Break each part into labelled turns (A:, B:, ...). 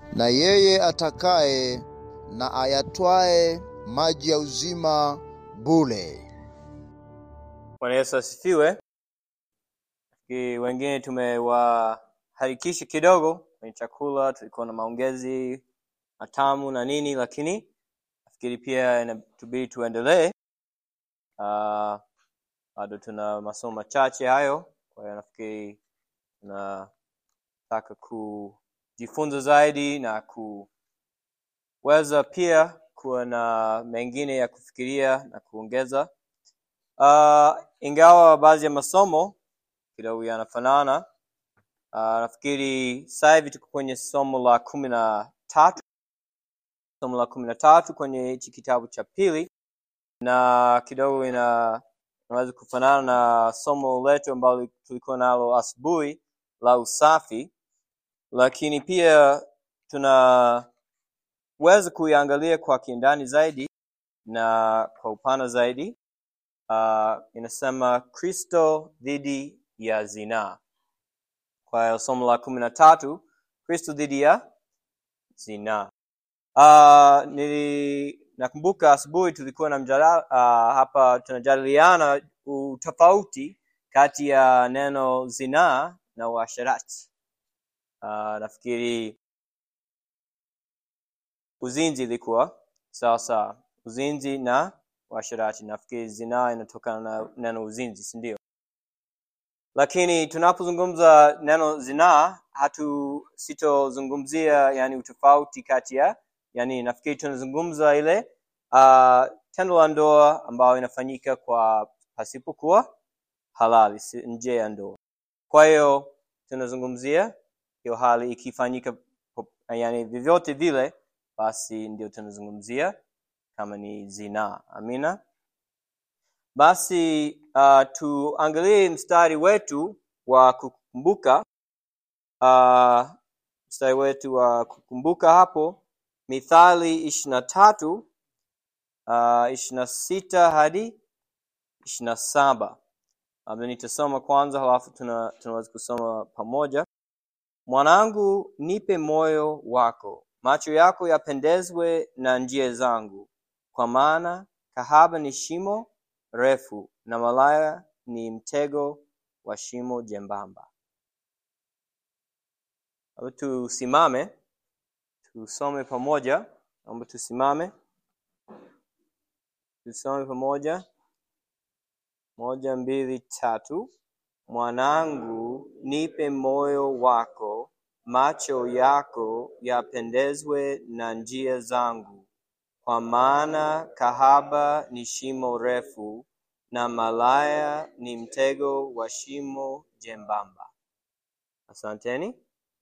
A: na yeye atakaye na ayatwae maji ya uzima bure.
B: Bwana Yesu asifiwe. Nafikiri wengine tumewaharikisha kidogo kwenye chakula, tulikuwa na maongezi matamu na nini, lakini nafikiri pia inatubidi tuendelee. Uh, bado tuna masomo machache hayo, kwa hiyo nafikiri tunataka kujifunza zaidi na kuweza pia kuwa na mengine ya kufikiria na kuongeza. Uh, ingawa baadhi ya masomo kidogo yanafanana, uh, nafikiri sasa hivi tuko kwenye somo la kumi na tatu somo la kumi na tatu kwenye hichi kitabu cha pili, na kidogo ina inaweza kufanana na somo letu ambalo tulikuwa nalo asubuhi la usafi, lakini pia tunaweza kuiangalia kwa kindani zaidi na kwa upana zaidi. Uh, inasema Kristo dhidi ya zinaa. Kwa hiyo somo la kumi na tatu Kristo dhidi ya zinaa. Uh, nili nakumbuka asubuhi tulikuwa na mjadala uh, hapa tunajadiliana utofauti kati ya neno zinaa na uasherati. Uh, nafikiri uzinzi ilikuwa sawa sawa, uzinzi na uasherati. Nafikiri zinaa inatokana na neno uzinzi, si ndio? Lakini tunapozungumza neno zinaa hatu sitozungumzia yani utofauti kati ya yani, nafikiri tunazungumza ile uh, tendo la ndoa ambayo inafanyika kwa pasipokuwa halali, si nje ya ndoa. Kwa hiyo tunazungumzia hiyo hali ikifanyika, yani vyovyote vile, basi ndio tunazungumzia kama ni zinaa. Amina. Basi uh, tuangalie mstari wetu wa kukumbuka uh, mstari wetu wa kukumbuka hapo Mithali ishirini na tatu uh, ishirini na sita hadi ishirini na saba labda nitasoma kwanza, halafu tuna, tunaweza kusoma pamoja. Mwanangu, nipe moyo wako, macho yako yapendezwe na njia zangu, kwa maana kahaba ni shimo refu na malaya ni mtego wa shimo jembamba. Labda tusimame tusome pamoja. Naomba tusimame tusome pamoja. Moja, mbili, tatu. Mwanangu, nipe moyo wako, macho yako yapendezwe na njia zangu, kwa maana kahaba ni shimo refu na malaya ni mtego wa shimo jembamba. Asanteni.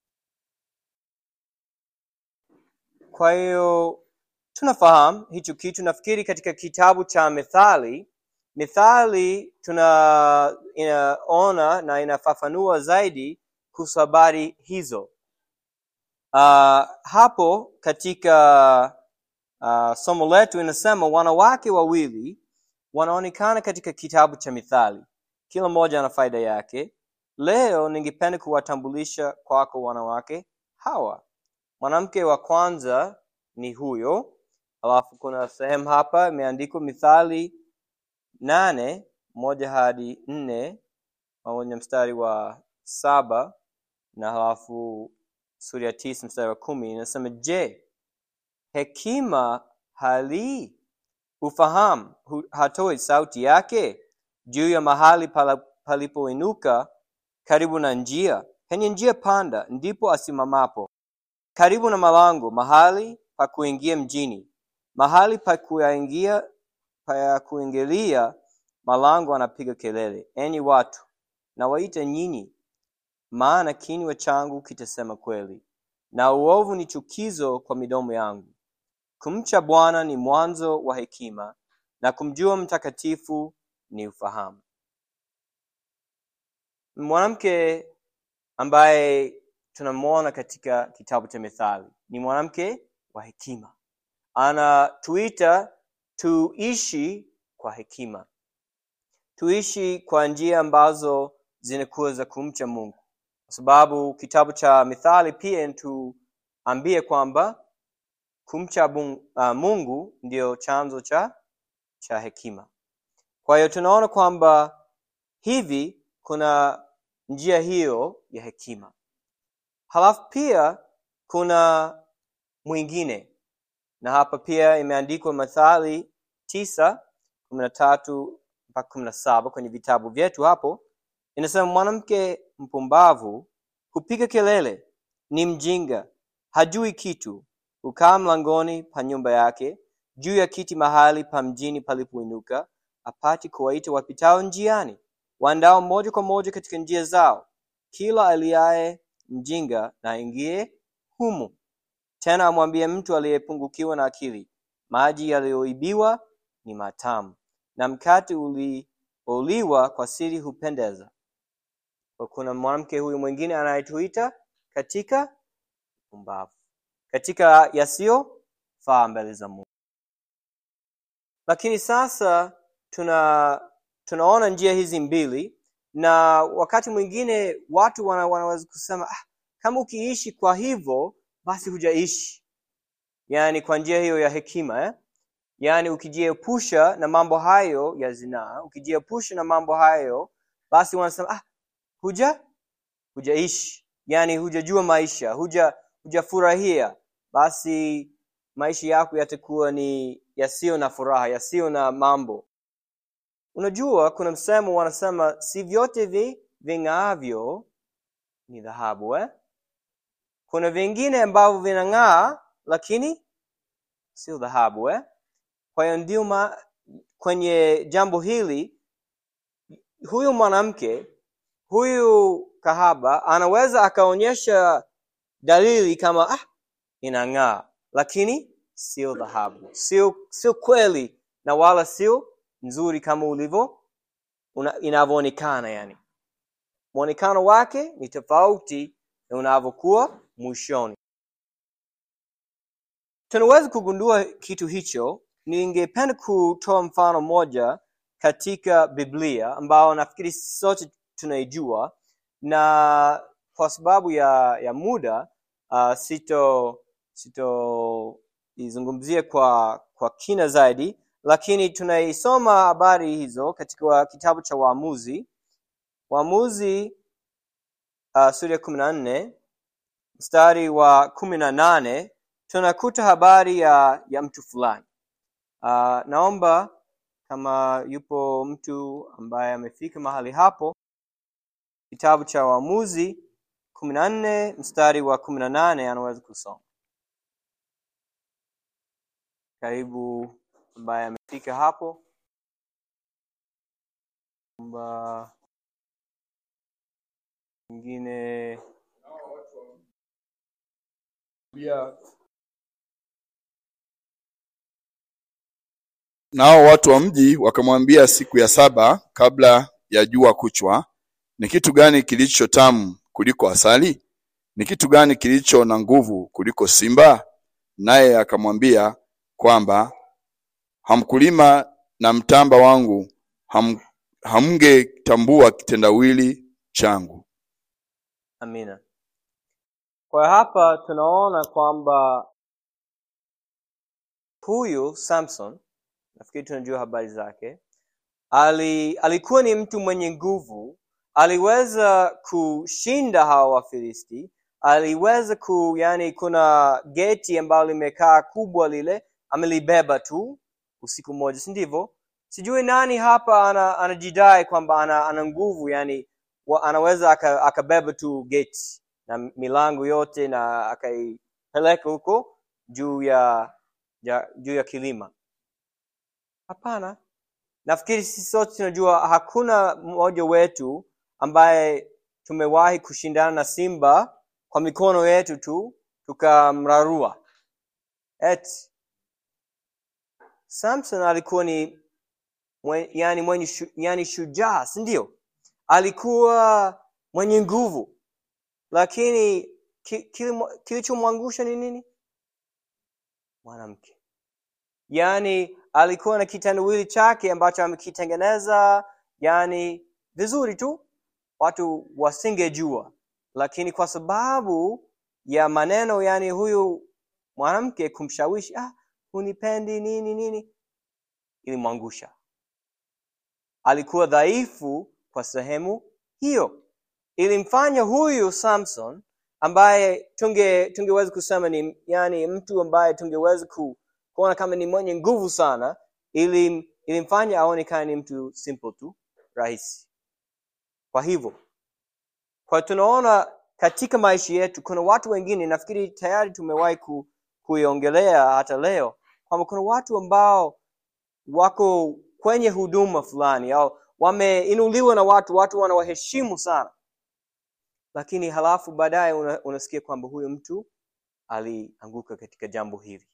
B: Kwa hiyo tunafahamu hicho kitu. Nafikiri katika kitabu cha Mithali, Mithali tuna inaona na inafafanua zaidi kuhusu habari hizo. Uh, hapo katika uh, somo letu inasema wanawake wawili wanaonekana katika kitabu cha Mithali, kila mmoja ana faida yake. Leo ningependa kuwatambulisha kwako wanawake hawa. Mwanamke wa kwanza ni huyo, alafu kuna sehemu hapa imeandikwa Mithali nane moja hadi nne pamoja mstari wa saba na halafu sura ya tisa mstari wa kumi inasema, je, hekima halii ufahamu hatoi sauti yake juu ya mahali palipoinuka karibu na njia, penye njia panda ndipo asimamapo karibu na malango, mahali pa kuingia mjini, mahali pa kuingia pa kuingilia malango, anapiga kelele, enyi watu, na waita nyinyi, maana kinywa changu kitasema kweli, na uovu ni chukizo kwa midomo yangu. Kumcha Bwana ni mwanzo wa hekima, na kumjua mtakatifu ni ufahamu. Mwanamke ambaye tunamwona katika kitabu cha Mithali ni mwanamke wa hekima, anatuita tuishi kwa hekima, tuishi kwa njia ambazo zinakuwa za kumcha Mungu, kwa sababu kitabu cha Mithali pia inatuambia ambie kwamba kumcha bung- uh, mungu ndio chanzo cha cha hekima kwa hiyo tunaona kwamba hivi kuna njia hiyo ya hekima halafu pia kuna mwingine na hapa pia imeandikwa mathali tisa kumi na tatu mpaka kumi na saba kwenye vitabu vyetu hapo inasema mwanamke mpumbavu hupiga kelele ni mjinga hajui kitu hukaa mlangoni pa nyumba yake juu ya kiti mahali pa mjini palipoinuka apati kuwaita wapitao njiani waendao moja kwa moja katika njia zao kila aliaye mjinga na aingie humu tena amwambie mtu aliyepungukiwa na akili maji yaliyoibiwa ni matamu na mkate ulioliwa kwa siri hupendeza kwa kuna mwanamke huyu mwingine anayetuita katika pumbavu katika yasiyofaa mbele za mungu lakini sasa tuna tunaona njia hizi mbili na wakati mwingine watu wana, wanaweza kusema ah, kama ukiishi kwa hivyo basi hujaishi yaani kwa njia hiyo ya hekima eh? yaani ukijiepusha na mambo hayo ya zinaa ukijiepusha na mambo hayo basi wanasema ah, huja hujaishi yaani hujajua maisha huja hujafurahia basi maisha yako yatakuwa ni yasiyo na furaha yasiyo na mambo unajua kuna msemo wanasema si vyote vi ving'aavyo ni dhahabu eh? kuna vingine ambavyo vinang'aa lakini sio dhahabu eh? kwa hiyo ndio ma- kwenye jambo hili huyu mwanamke huyu kahaba anaweza akaonyesha dalili kama ah, inang'aa lakini sio dhahabu sio sio kweli na wala sio nzuri kama ulivyo una- inavyoonekana yani mwonekano wake ni tofauti na unavyokuwa mwishoni tunaweza kugundua kitu hicho ningependa kutoa mfano moja katika biblia ambao nafikiri sisi sote tunaijua na kwa sababu ya ya muda uh, sito sitoizungumzia kwa kwa kina zaidi lakini tunaisoma habari hizo katika kitabu cha waamuzi waamuzi uh, sura ya kumi na nne mstari wa kumi na nane tunakuta habari ya ya mtu fulani uh, naomba kama yupo mtu ambaye amefika mahali hapo kitabu cha waamuzi kumi na nne mstari wa kumi na nane anaweza kusoma karibu ambaye amefika hapo kwamba mwingine
C: pia nao watu wa mji wakamwambia siku ya saba kabla ya jua kuchwa ni kitu gani kilicho tamu kuliko asali ni kitu gani kilicho na nguvu kuliko simba naye akamwambia kwamba hamkulima na mtamba wangu ham, hamngetambua kitendawili changu
B: amina kwa hapa tunaona kwamba huyu samson nafikiri tunajua habari zake ali, alikuwa ni mtu mwenye nguvu aliweza kushinda hawa wafilisti aliweza ku yani kuna geti ambalo limekaa kubwa lile amelibeba tu usiku mmoja si ndivyo sijui nani hapa ana, anajidai kwamba ana, ana nguvu yani wa, anaweza aka- akabeba tu geti na milango yote na akaipeleka huko juu ya, ya juu ya kilima hapana nafikiri sisi sote tunajua hakuna mmoja wetu ambaye tumewahi kushindana na simba kwa mikono yetu tu tukamrarua eti samson alikuwa ni mwe, yani mwenye shu, yani shujaa si ndio alikuwa mwenye nguvu lakini ki- kilimo- kilichomwangusha ni nini mwanamke yaani alikuwa na kitendawili chake ambacho amekitengeneza yani vizuri tu watu wasingejua lakini kwa sababu ya maneno yani huyu mwanamke kumshawishi ah, hunipendi nini nini ilimwangusha alikuwa dhaifu kwa sehemu hiyo ilimfanya huyu samson ambaye tunge tungeweza kusema ni yani mtu ambaye tungeweza ku, kuona kama ni mwenye nguvu sana ilim, ilimfanya aonekane ni mtu simple tu rahisi kwa hivyo kwa tunaona katika maisha yetu kuna watu wengine nafikiri tayari tumewahi ku, kuiongelea hata leo kwamba kuna watu ambao wako kwenye huduma fulani au wameinuliwa na watu watu wanawaheshimu sana lakini halafu baadaye una, unasikia kwamba huyu mtu alianguka katika jambo hili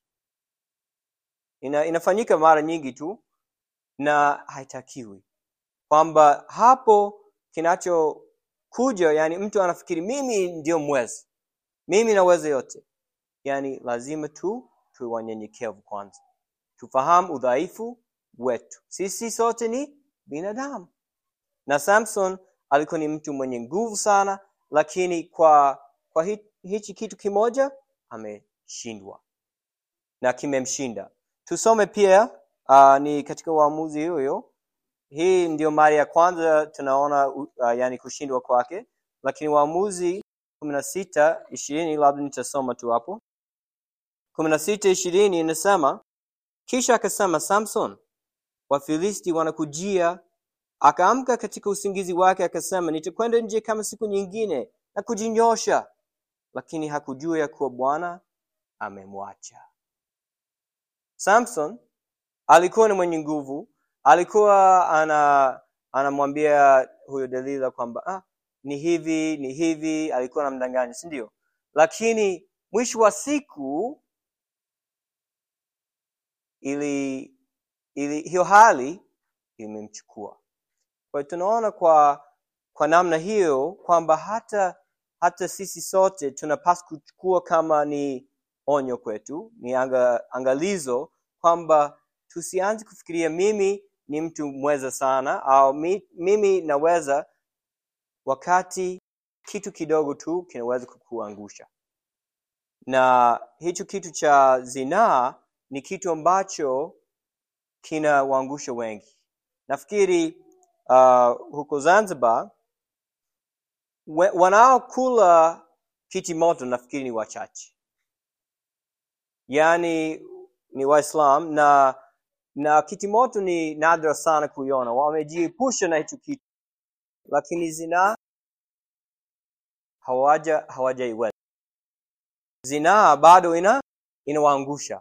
B: Ina, inafanyika mara nyingi tu na haitakiwi kwamba hapo kinachokuja yani mtu anafikiri mimi ndio mwezi mimi naweza yote yani lazima tu tuwe wanyenyekevu kwanza tufahamu udhaifu wetu sisi sote ni binadamu na samson alikuwa ni mtu mwenye nguvu sana lakini kwa kwa hi, hichi kitu kimoja ameshindwa na kimemshinda tusome pia uh, ni katika uamuzi huyo hii ndio mara ya kwanza tunaona uh, yani kushindwa kwake lakini waamuzi kumi na sita ishirini labda nitasoma tu hapo kumi na sita ishirini inasema kisha akasema samson wafilisti wanakujia akaamka katika usingizi wake akasema nitakwenda nje kama siku nyingine na kujinyosha lakini hakujua ya kuwa bwana amemwacha samson alikuwa ni mwenye nguvu alikuwa ana anamwambia huyo delila kwamba ah, ni hivi ni hivi alikuwa anamdanganya si ndio lakini mwisho wa siku ili ili hiyo hali imemchukua kwa hiyo tunaona kwa kwa namna hiyo kwamba hata hata sisi sote tunapaswa kuchukua kama ni onyo kwetu ni anga, angalizo kwamba tusianze kufikiria mimi ni mtu mweza sana au mi, mimi naweza wakati kitu kidogo tu kinaweza kukuangusha na hicho kitu cha zinaa ni kitu ambacho kinawaangusha wengi nafikiri uh, huko zanzibar we, wanaokula kiti moto nafikiri ni wachache yaani ni waislam na na kiti moto ni nadra sana kuiona wamejiepusha na hicho kitu lakini zinaa hawaja hawajaiweza zinaa bado ina inawaangusha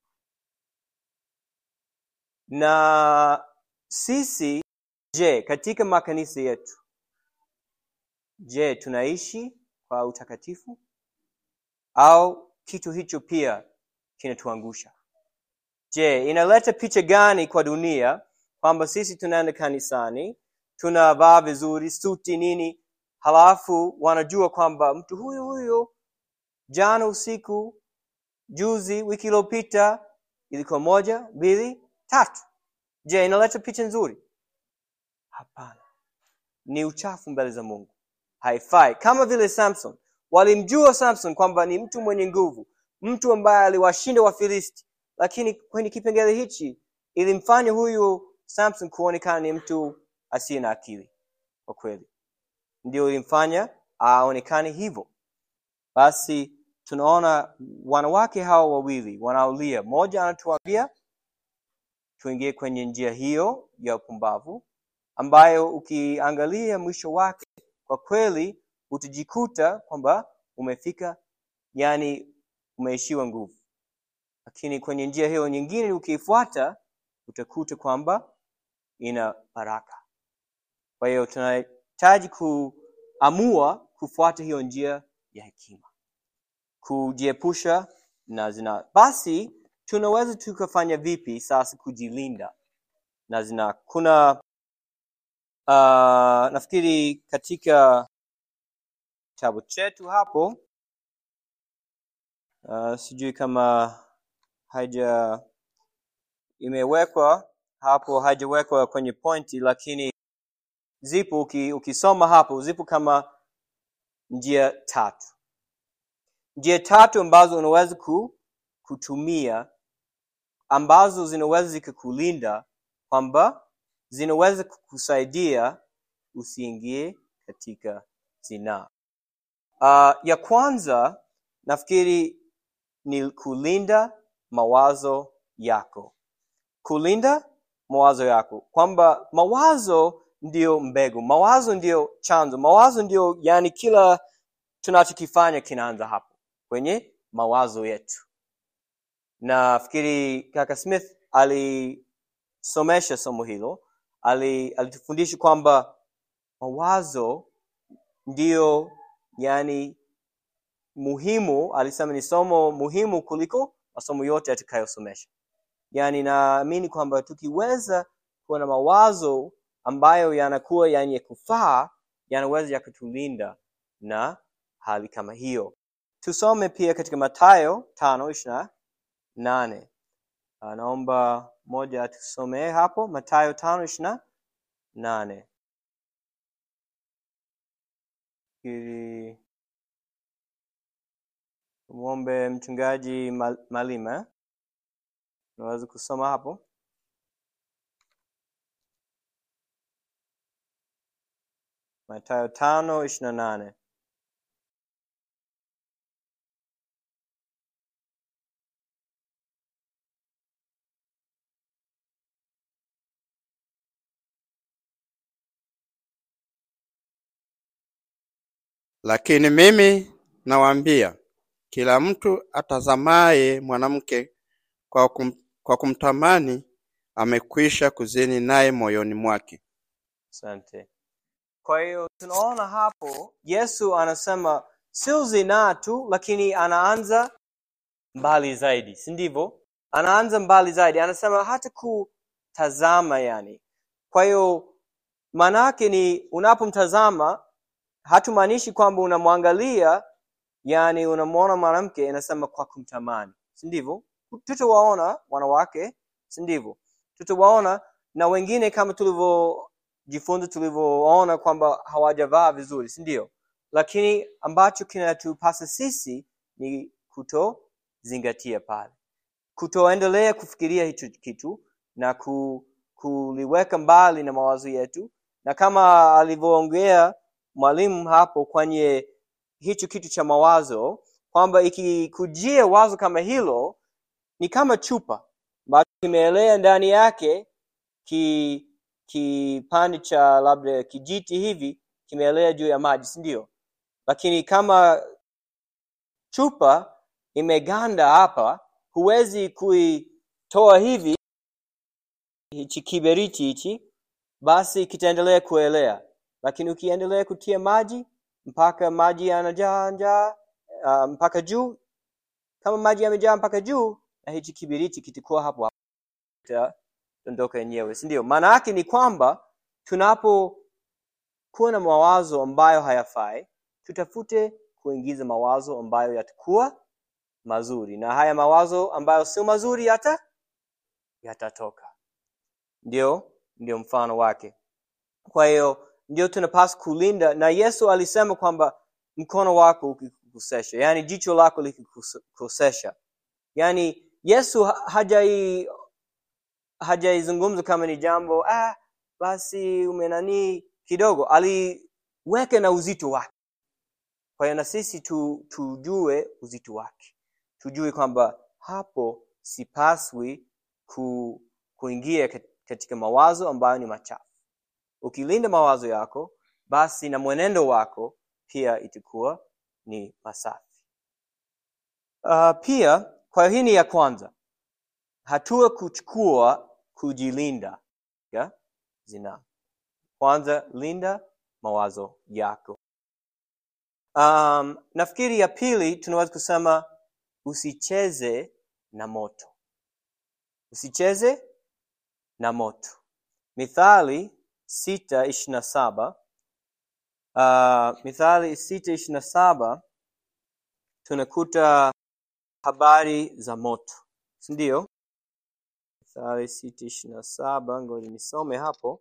B: na sisi je katika makanisa yetu je tunaishi kwa utakatifu au kitu hicho pia kinatuangusha je inaleta picha gani kwa dunia kwamba sisi tunaenda kanisani tunavaa vizuri suti nini halafu wanajua kwamba mtu huyu huyu jana usiku juzi wiki iliyopita ilikuwa moja mbili tatu je inaleta picha nzuri hapana ni uchafu mbele za mungu haifai kama vile samson walimjua samson kwamba ni mtu mwenye nguvu mtu ambaye aliwashinda wafilisti lakini kwenye kipengele hichi ilimfanya huyu samson kuonekana ni mtu asiye na akili kwa kweli ndio ilimfanya aonekane hivyo basi tunaona wanawake hawa wawili wanaolia mmoja anatuambia tuingie kwenye njia hiyo ya upumbavu ambayo ukiangalia mwisho wake kwa kweli utajikuta kwamba umefika yani umeishiwa nguvu lakini kwenye njia hiyo nyingine ukiifuata utakuta kwamba ina baraka kwa hiyo tunahitaji kuamua kufuata hiyo njia ya hekima kujiepusha na zina basi tunaweza tukafanya vipi sasa kujilinda na zina kuna uh, nafikiri katika kitabu chetu hapo uh, sijui kama haija imewekwa hapo haijawekwa kwenye pointi lakini zipo uki, ukisoma hapo zipo kama njia tatu njia tatu ambazo unaweza ku, kutumia ambazo zinaweza zikakulinda kwamba zinaweza kukusaidia usiingie katika zinaa. Uh, ya kwanza nafikiri ni kulinda mawazo yako, kulinda mawazo yako, kwamba mawazo ndio mbegu, mawazo ndio chanzo, mawazo ndio yani kila tunachokifanya kinaanza hapo kwenye mawazo yetu. Nafikiri kaka Smith alisomesha somo hilo, ali- alitufundisha kwamba mawazo ndio yani muhimu, alisema ni somo muhimu kuliko masomo yote atakayosomesha. Yani naamini kwamba tukiweza kuwa na mawazo ambayo yanakuwa yenye kufaa, yanaweza yakatulinda na hali kama hiyo. Tusome pia katika Mathayo tano ishirini na nane. Ah, Naomba moja atusomee hapo Mathayo tano ishirini na nane ili tumwombe mchungaji Mal- Malima, unaweza kusoma hapo. Mathayo tano ishirini na nane.
D: Lakini mimi nawaambia, kila mtu atazamaye mwanamke kwa, kum, kwa kumtamani amekwisha kuzini naye moyoni mwake.
B: Asante. Kwa hiyo tunaona hapo Yesu anasema sio zinaa tu, lakini anaanza mbali zaidi, si ndivyo? Anaanza mbali zaidi, anasema hata kutazama, yani. Kwa hiyo maana yake ni unapomtazama, hatumaanishi kwamba unamwangalia, yani unamwona mwanamke, inasema kwa kumtamani, si ndivyo? Tutawaona wanawake, si ndivyo? Tutawaona na wengine kama tulivyojifunza, tulivyoona kwamba hawajavaa vizuri, si ndio? Lakini ambacho kinatupasa sisi ni kutozingatia pale, kutoendelea kufikiria hicho kitu na ku, kuliweka mbali na mawazo yetu, na kama alivyoongea mwalimu hapo kwenye hicho kitu cha mawazo, kwamba ikikujia wazo kama hilo ni kama chupa ambacho kimeelea ndani yake ki kipande cha labda kijiti hivi kimeelea juu ya maji, si ndio? Lakini kama chupa imeganda hapa, huwezi kuitoa hivi hichi kiberiti hichi, basi kitaendelea kuelea. Lakini ukiendelea kutia maji mpaka maji yanajaa njaa uh, mpaka juu, kama maji yamejaa mpaka juu, na hichi kiberiti kitakuwa hapo hapo kitadondoka yenyewe, si ndio? Maana yake ni kwamba tunapokuwa na mawazo ambayo hayafai, tutafute kuingiza mawazo ambayo yatakuwa mazuri, na haya mawazo ambayo sio mazuri yata yatatoka. Ndio, ndio mfano wake. Kwa hiyo ndio tunapaswa kulinda, na Yesu alisema kwamba mkono wako ukikukosesha, yani jicho lako likikukosesha, yani Yesu ha- hajai hajaizungumza kama ni jambo ah, basi umenanii kidogo, aliweka na uzito wake. Kwa hiyo na sisi tu, tujue uzito wake, tujue kwamba hapo sipaswi ku, kuingia kat- katika mawazo ambayo ni machafu. Ukilinda mawazo yako, basi na mwenendo wako pia itakuwa ni masafi. Uh, pia kwa hiyo hii ni ya kwanza, hatua kuchukua kujilinda ya zinaa. Kwanza, linda mawazo yako. Um, nafikiri ya pili tunaweza kusema usicheze na moto, usicheze na moto. Mithali sita ishirini na saba uh, Mithali sita ishirini na saba tunakuta habari za moto, si ndio? Mithali sita ishirini na saba ngoja nisome hapo.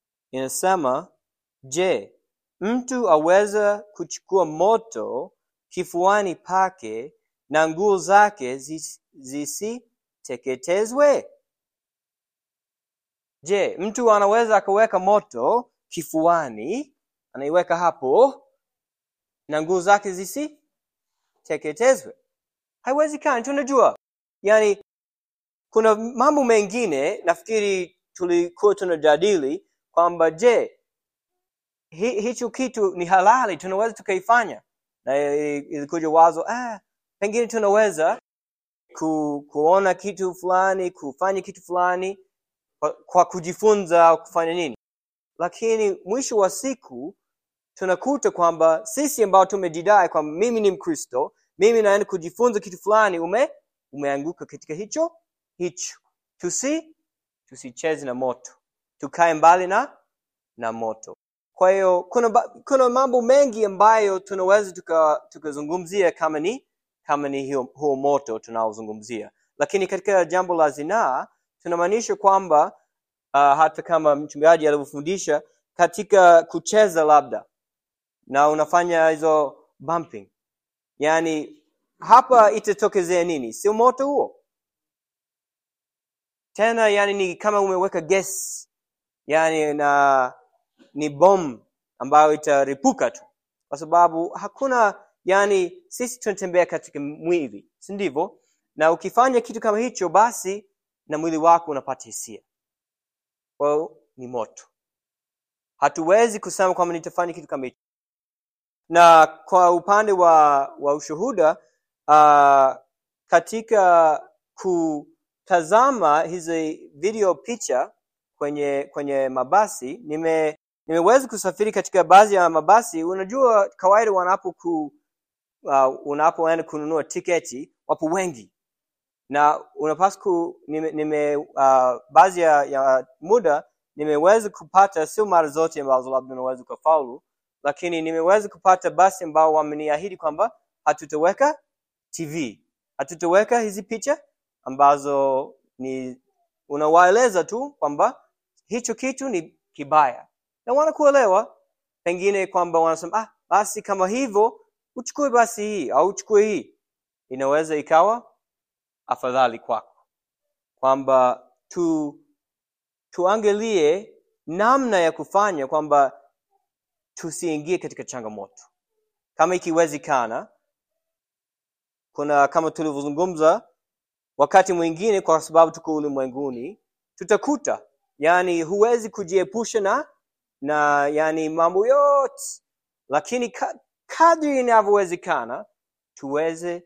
B: Inasema, je, mtu aweza kuchukua moto kifuani pake na nguo zake zis- zisiteketezwe? Je, mtu anaweza akaweka moto kifuani, anaiweka hapo na nguo zake zisiteketezwe? Haiwezekani. Tunajua yani, kuna mambo mengine nafikiri tulikuwa tunajadili kwamba je, hi, hicho kitu ni halali, tunaweza tukaifanya, na i- ilikuja wazo ah, pengine tunaweza ku, kuona kitu fulani, kufanya kitu fulani kwa, kwa kujifunza kufanya nini, lakini mwisho wa siku tunakuta kwamba sisi ambao tumejidai kwamba mimi ni Mkristo, mimi naenda kujifunza kitu fulani, ume umeanguka katika hicho hicho. Tusi tusicheze na moto, tukae mbali na na moto. Kwa hiyo kuna, ba- kuna mambo mengi ambayo tunaweza tuka- tukazungumzia kama ni kama ni hiyo, huo moto tunaozungumzia, lakini katika jambo la zinaa tunamaanisha kwamba uh, hata kama mchungaji alivyofundisha katika kucheza labda na unafanya hizo bumping, yani hapa itatokezea nini? Sio moto huo tena, yani ni kama umeweka gas, yani na ni bomu ambayo itaripuka tu, kwa sababu hakuna yani, sisi tunatembea katika mwili, si ndivyo? Na ukifanya kitu kama hicho, basi na mwili wako unapata hisia, kwa hiyo ni moto. Hatuwezi kusema kwamba nitafanya kitu kama hicho. Na kwa upande wa wa ushuhuda uh, katika kutazama hizi video picha kwenye kwenye mabasi nime nimeweza kusafiri katika baadhi ya mabasi. Unajua, kawaida wanapo ku, uh, unapoenda kununua tiketi wapo wengi na unapaswa ku, nime, nime uh, baadhi ya, ya muda nimeweza kupata, sio mara zote ambazo labda unaweza ukafaulu, lakini nimeweza kupata basi ambao wameniahidi kwamba hatutaweka TV, hatutaweka hizi picha ambazo ni unawaeleza tu kwamba hicho kitu ni kibaya, na wanakuelewa pengine kwamba wanasema ah, basi kama hivyo uchukue basi hii au uchukue hii, inaweza ikawa afadhali kwako kwamba tu tuangalie namna ya kufanya kwamba tusiingie katika changamoto kama ikiwezekana. Kuna kama tulivyozungumza wakati mwingine, kwa sababu tuko ulimwenguni, tutakuta yani huwezi kujiepusha na na yani mambo yote, lakini ka, kadri inavyowezekana tuweze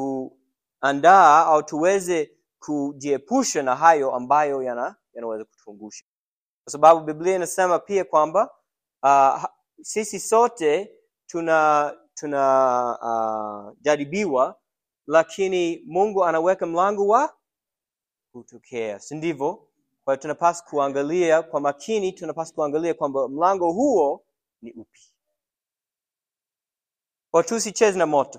B: kuandaa au tuweze kujiepusha na hayo ambayo yana yanaweza kutuangusha, kwa sababu Biblia inasema pia kwamba uh, sisi sote tuna tuna uh, jaribiwa, lakini Mungu anaweka mlango wa kutokea, si ndivyo? Kwa hiyo tunapaswa kuangalia kwa makini, tunapaswa kuangalia kwamba mlango huo ni upi, kwa tusicheze na moto.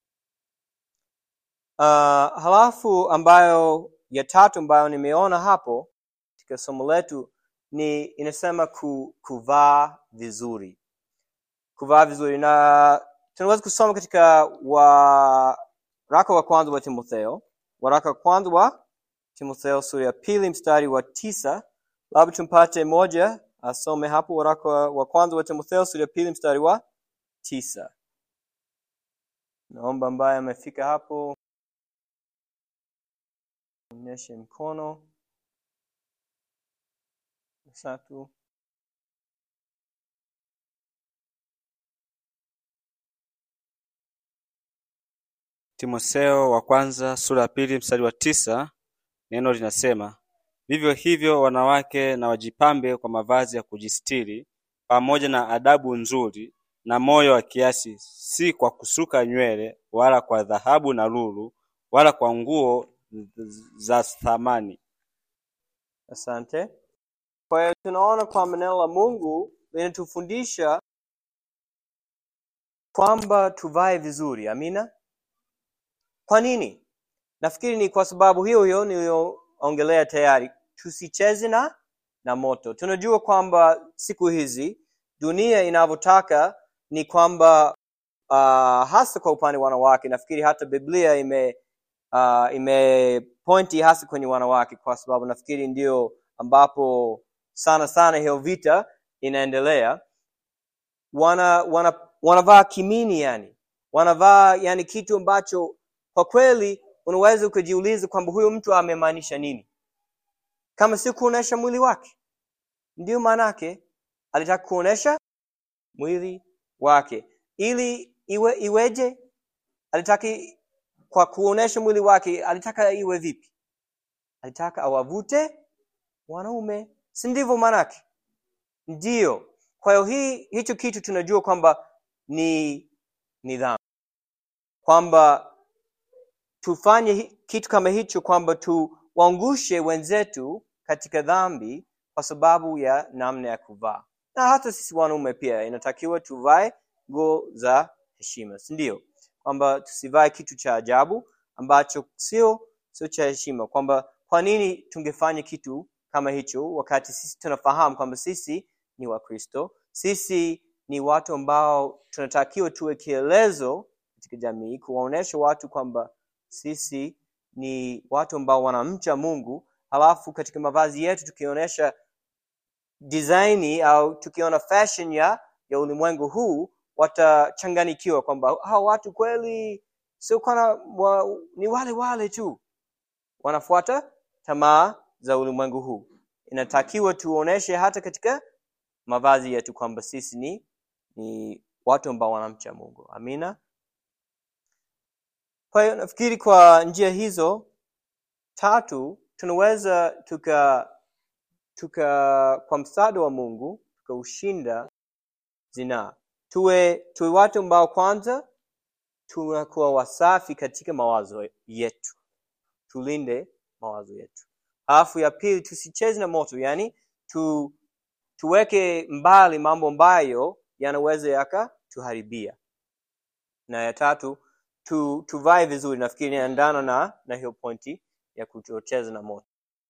B: Uh, halafu ambayo ya tatu ambayo nimeona hapo katika somo letu ni inasema ku, kuvaa vizuri, kuvaa vizuri, na tunaweza kusoma katika waraka wa kwanza wa Timotheo, waraka wa kwanza wa Timotheo sura ya pili mstari wa tisa. Labda tumpate moja asome hapo, waraka wa kwanza wa Timotheo sura ya pili mstari wa tisa. Naomba ambaye amefika hapo onyeshe mkono. Tatu.
E: Timotheo wa kwanza sura ya pili mstari wa tisa neno linasema vivyo hivyo wanawake na wajipambe kwa mavazi ya kujistiri pamoja na adabu nzuri na moyo wa kiasi, si kwa kusuka nywele wala kwa dhahabu na lulu wala kwa nguo za thamani.
B: Asante. Kwa hiyo tunaona kwamba neno la Mungu linatufundisha kwamba tuvae vizuri. Amina. Kwa nini? Nafikiri ni kwa sababu hiyo hiyo niliyoongelea tayari, tusicheze na na moto. Tunajua kwamba siku hizi dunia inavyotaka ni kwamba uh, hasa kwa upande wa wanawake nafikiri hata biblia ime uh, imepointi hasa kwenye wanawake kwa sababu nafikiri ndio ambapo sana sana hiyo vita inaendelea wana, wana wanavaa kimini yani wanavaa yani kitu ambacho kwa kweli unaweza ukajiuliza kwamba huyo mtu amemaanisha nini kama si kuonesha mwili wake ndio maanake alitaka kuonesha mwili wake ili iwe iweje alitaka kwa kuonesha mwili wake alitaka iwe vipi alitaka awavute wanaume si ndivyo maanake ndio kwa hiyo hii hicho kitu tunajua kwamba ni ni dhambi kwamba tufanye hi- kitu kama hicho kwamba tuwaangushe wenzetu katika dhambi kwa sababu ya namna ya kuvaa na hata sisi wanaume pia inatakiwa tuvae nguo za heshima si ndio kwamba tusivae kitu cha ajabu ambacho sio sio cha heshima kwamba kwa nini tungefanya kitu kama hicho wakati sisi tunafahamu kwamba sisi ni wakristo sisi ni watu ambao tunatakiwa tuwe kielezo katika jamii kuwaonyesha watu kwamba sisi ni watu ambao wanamcha mungu halafu katika mavazi yetu tukionyesha designi au tukiona fashion ya ya ulimwengu huu watachanganikiwa kwamba hawa watu kweli sio kana wa, ni wale wale tu wanafuata tamaa za ulimwengu huu inatakiwa tuoneshe hata katika mavazi yetu kwamba sisi ni ni watu ambao wanamcha mungu amina kwa hiyo nafikiri kwa njia hizo tatu tunaweza tuka tuka kwa msaada wa mungu tukaushinda zinaa tuwe tuwe watu ambao kwanza tunakuwa wasafi katika mawazo yetu tulinde mawazo yetu alafu ya pili tusicheze na moto yani tu tuweke mbali mambo ambayo yanaweza yakatuharibia na ya tatu tu, tuvae vizuri nafikiri inaendana na na hiyo pointi ya kutocheza na moto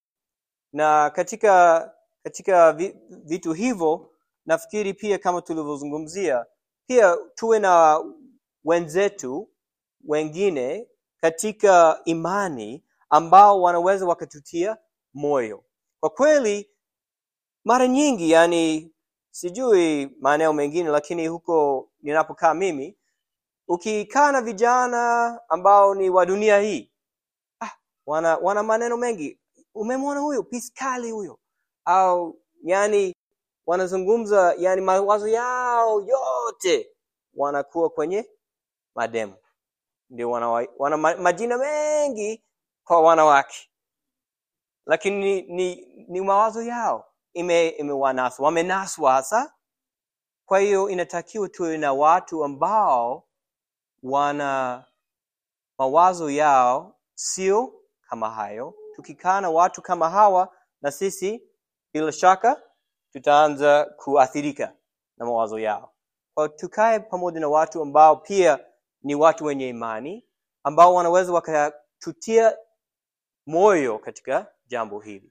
B: na katika katika vi- vitu hivyo nafikiri pia kama tulivyozungumzia pia tuwe na wenzetu wengine katika imani ambao wanaweza wakatutia moyo kwa kweli mara nyingi yani sijui maeneo mengine lakini huko ninapokaa mimi ukikaa na vijana ambao ni wa dunia hii ah, wana wana maneno mengi umemwona huyo piskali huyo au yani wanazungumza yani mawazo yao yote wanakuwa kwenye mademu ndio wana, wana ma- majina mengi kwa wanawake lakini ni, ni, ni mawazo yao ime imewanaswa wamenaswa hasa kwa hiyo inatakiwa tuwe na watu ambao wana mawazo yao sio kama hayo tukikaa na watu kama hawa na sisi bila shaka tutaanza kuathirika na mawazo yao kwa hiyo tukae pamoja na watu ambao pia ni watu wenye imani ambao wanaweza wakatutia moyo katika jambo hili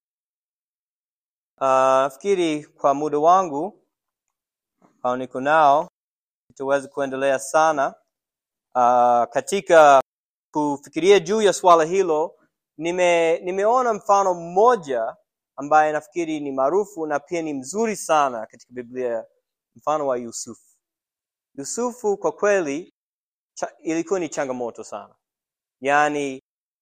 B: uh, nafikiri kwa muda wangu au niko nao tutaweza kuendelea sana uh, katika kufikiria juu ya swala hilo nime nimeona mfano mmoja ambaye nafikiri ni maarufu na pia ni mzuri sana katika biblia mfano wa yusufu yusufu kwa kweli cha, ilikuwa ni changamoto sana yaani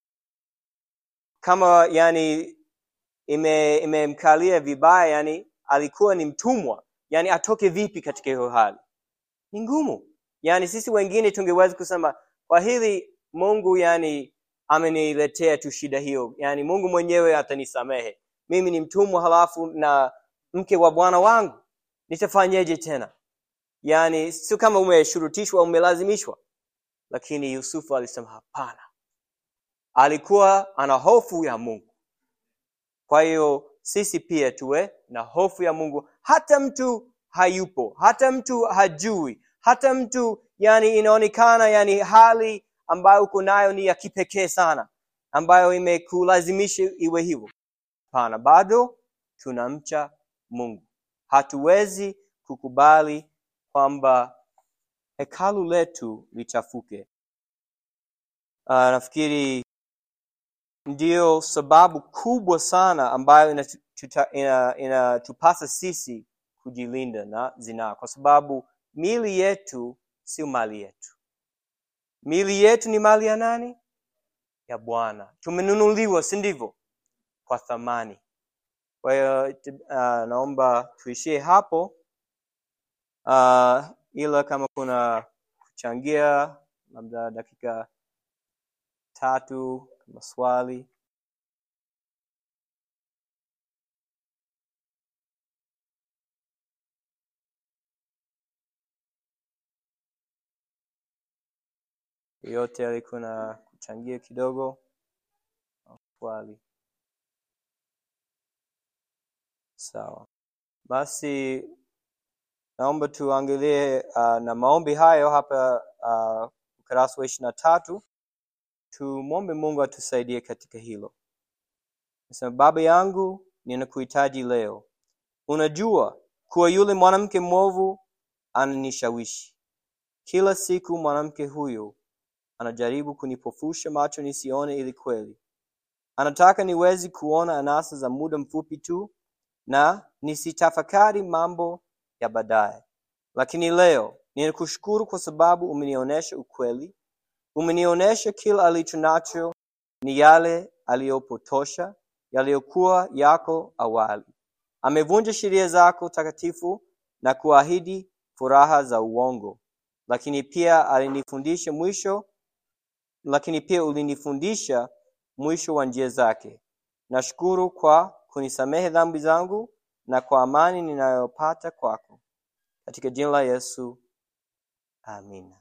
B: kama yani ime imemkalia vibaya yani alikuwa ni mtumwa yani atoke vipi katika hiyo hali ni ngumu yani sisi wengine tungeweza kusema kwa hili mungu yani ameniletea tu shida hiyo yani mungu mwenyewe atanisamehe mimi ni mtumwa halafu na mke wa bwana wangu nitafanyeje tena yani sio kama umeshurutishwa umelazimishwa lakini yusufu alisema hapana alikuwa ana hofu ya mungu kwa hiyo sisi pia tuwe na hofu ya mungu hata mtu hayupo hata mtu hajui hata mtu yani inaonekana yani hali ambayo uko nayo ni ya kipekee sana ambayo imekulazimisha iwe hivyo hapana bado tunamcha mungu hatuwezi kukubali kwamba hekalu letu lichafuke. Uh, nafikiri ndiyo sababu kubwa sana ambayo inatupasa ina, ina sisi kujilinda na zinaa, kwa sababu mili yetu sio mali yetu. Mili yetu ni mali ya nani? Ya Bwana. Tumenunuliwa, si ndivyo? Kwa thamani. Kwa hiyo uh, naomba tuishie hapo, uh, ila kama kuna kuchangia labda dakika tatu kama swali. Yote alikuwa na kuchangia kidogo swali. Sawa, basi naomba tuangalie uh, na maombi hayo hapa uh, ukurasa wa ishirini na tatu. Tumwombe Mungu atusaidie katika hilo. Nasema, Baba yangu, ninakuhitaji leo. Unajua kuwa yule mwanamke mwovu ananishawishi kila siku. Mwanamke huyo anajaribu kunipofusha macho nisione ili kweli. Anataka niwezi kuona anasa za muda mfupi tu na nisitafakari mambo ya baadaye. Lakini leo ninakushukuru kwa sababu umenionyesha ukweli, umenionyesha kila alicho nacho ni yale aliyopotosha, yaliyokuwa yako awali. Amevunja sheria zako takatifu na kuahidi furaha za uongo, lakini pia alinifundisha mwisho lakini pia ulinifundisha mwisho wa njia zake. Nashukuru kwa kunisamehe dhambi zangu na kwa amani ninayopata kwako. Katika jina la Yesu, amina.